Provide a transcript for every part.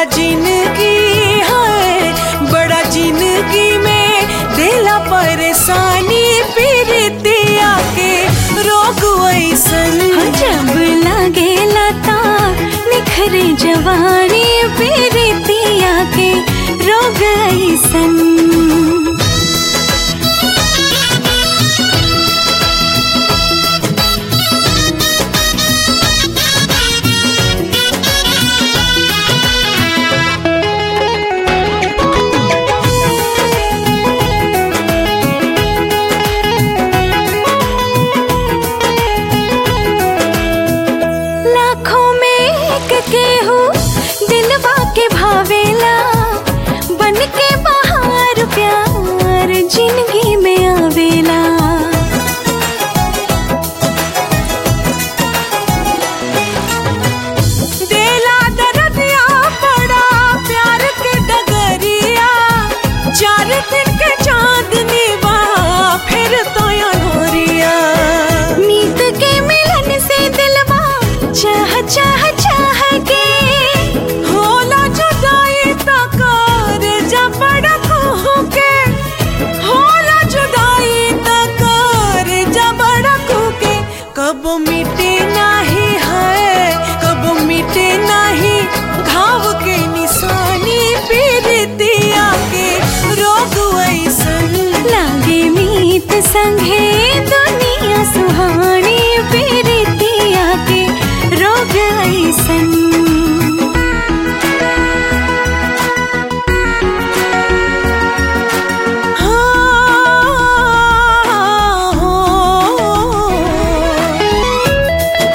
जिंदगी है बड़ा जिंदगी में दिला परेशानी पीरितिया के रोग ऐसन जब लागे लता निखरे जवानी पीरितिया के रोग ऐसन लाखों में एक केहू दिलवा के भावेला बन के बहार प्यार जिंदगी में आवेला देला दरदिया बड़ा प्यार के डगरिया चार दिन के चांदनी बा फिर तो अनोरिया मीत के मिलन से दिलवा चाह चाह चाह के होला जुदाई तकर जबड़ खो के होला जुदाई तकर जबड़ खो के कब मिटे नाही है कब मिटे नाही घाव के निशानी पीरितिया के रोग ऐसन लागे मीत संगे दुनिया सुहानी पीरितिया के रोग ऐसन हाँ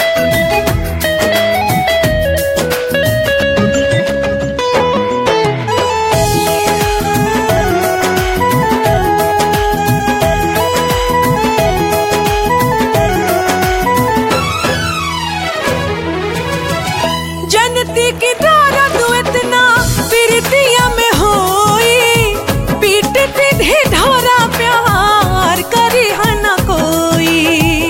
जनती की दर्द इतना प्रीतिया में होई पीट पीट ढोरा प्यार करी न कोई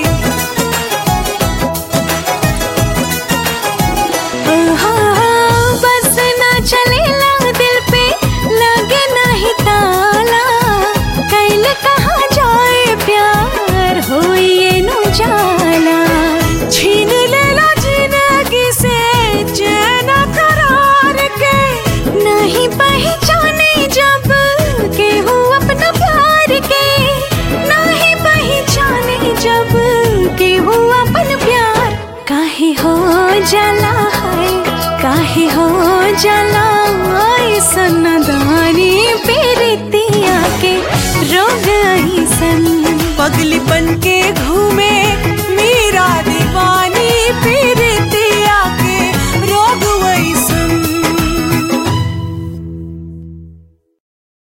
आहा, बस ना चलेला दिल पे लगे नहीं ताला कैल कहाँ जाए प्यार होई ये नु जाला छीन लेला जिंदगी से चैन करार के नहीं पहचाने जब केहू अपना प्यार के नहीं पहचाने जब केहू अपन प्यार काहे हो जाला है काहे हो जाला ऐसन दानी पीरितिया के रोग ऐसन पगली बन के घो